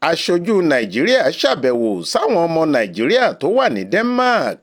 aṣojú nàìjíríà ṣàbẹ̀wò sáwọn ọmọ nàìjíríà tó wà ní denmark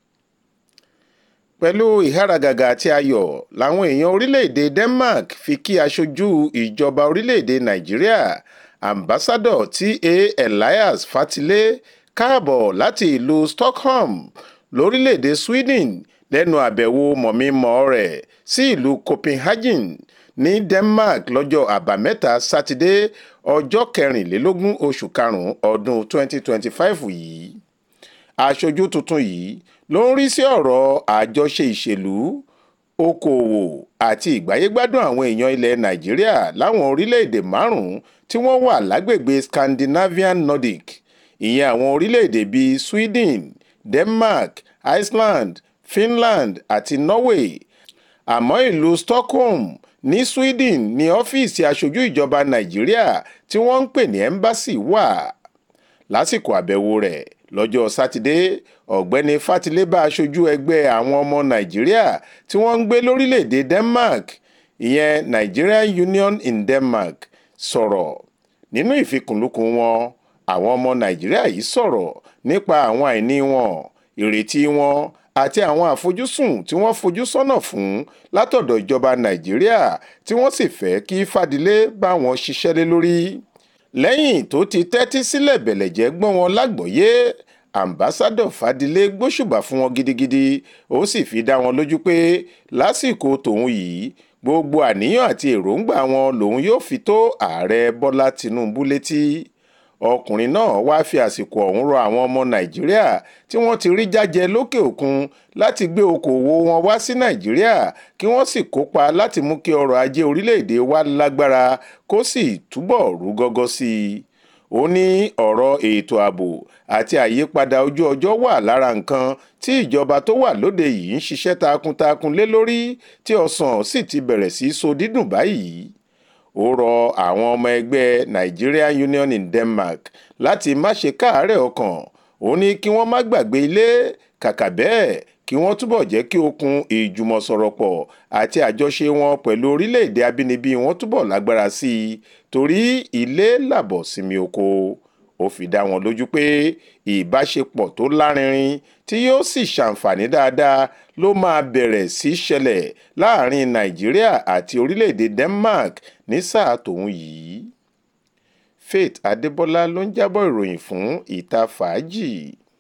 pẹ̀lú ìháragàgà àti ayọ̀ làwọn èèyàn orílẹ̀-èdè denmark fi kí aṣojú ìjọba orílẹ̀-èdè nàìjíríà ambassadọ̀ ta elias fatilé káàbọ̀ láti ìlú stockholm lórílẹ̀-èdè sweden lẹ́nu àbẹ̀wò mọ̀mí-mọ̀ rẹ̀ sí ìlú copenhagen ní denmark lọ́jọ́ àbámẹ́ta sátidé ọjọ́ kẹrìnlélógún oṣù karùn-ún ọdún 2025 yìí aṣojú tuntun yìí ló ń rí sí ọ̀rọ̀ àjọṣe ìṣèlú okòòwò àti ìgbáyégbádùn àwọn èèyàn ilẹ̀ nàìjíríà láwọn orílẹ̀-èdè márùn-ún tí wọ́n wà lágbègbè scandinavian nordic ìyẹn àwọn orílẹ̀-èdè bíi sweden denmark iceland finland àti norway àmọ́ ìlú stockholm ní sweden ní ọ́fíìsì aṣojú ìjọba nàìjíríà tí wọ́n ń pè ní embassy wà lásìkò àbẹ̀wò rẹ̀ lọ́jọ́ sátidé ọ̀gbẹ́ni fatilé bá aṣojú ẹgbẹ́ àwọn ọmọ nàìjíríà tí wọ́n ń gbé lórílẹ̀‐èdè denmark ìyẹn nigerian union in denmark sọ̀rọ̀ nínú ìfikùnlukùn wọn àwọn ọmọ nàìjíríà yìí sọ̀rọ̀ nípa àwọn àìní wọn ìrètí wọn àti àwọn àfojúsùn tí wọ́n fojú sọ́nà fún látọ̀dọ̀ ìjọba nàìjíríà tí wọ́n sì fẹ́ kí fadilé bá wọn ṣiṣẹ́ lé lórí lẹ́yìn tó ti tẹ́tí sílẹ̀ bẹ̀lẹ̀jẹ́ gbọ́n wọn lágbọ̀ọ́yé ambassadọ fadilé gbóṣùbà fún wọn gidigidi ó sì fi dá wọn lójú pé lásìkò tòun yìí gbogbo àníyàn àti èròǹgbà wọn lòun yóò fi tó ààrẹ bọ́lá tìǹbù létí ọkùnrin náà wáá fi àsìkò ọ̀hún rọ àwọn ọmọ nàìjíríà tí wọ́n ti rí jájẹ lókè òkun láti gbé okòwò wọn wá sí nàìjíríà kí wọ́n sì kópa láti mú kí ọrọ̀ ajé orílẹ̀-èdè wa lágbára kó sì túbọ̀ rú gọ́gọ́ sí i ó ní ọ̀rọ̀ ètò ààbò àti àyípadà ojú ọjọ́ wà lára nǹkan tí ìjọba tó wà lóde yìí ń ṣiṣẹ́ takuntakun lé lórí tí ọsàn sì ti bẹ̀rẹ̀ sí so dídùn báyìí ó rọ àwọn ọmọ ẹgbẹ́ Nigerian Union in Denmark láti má ṣe káàárẹ̀ ọkàn ó ní kí wọ́n má gbàgbé ilé kàkà bẹ́ẹ̀ kí wọ́n túbọ̀ jẹ́ kí okùn ìjùmọ̀sọ̀rọ̀pọ̀ àti àjọṣe wọn pẹ̀lú orílẹ̀-èdè abínibí wọn túbọ̀ lágbára sí i torí ilé làbọ̀ sinmi oko ó fi dá wọn lójú pé ìbáṣepọ̀ tó lárinrin tí yóò sì ṣàǹfààní dáadáa ló máa bẹ̀rẹ̀ sí ṣẹlẹ̀ láàrin Nàìjíríà àti orílẹ̀-èdè Denmark ní sáà tòun yìí Faith Adébọlá ló ń jábọ̀ ìròyìn fún ìta fàájì.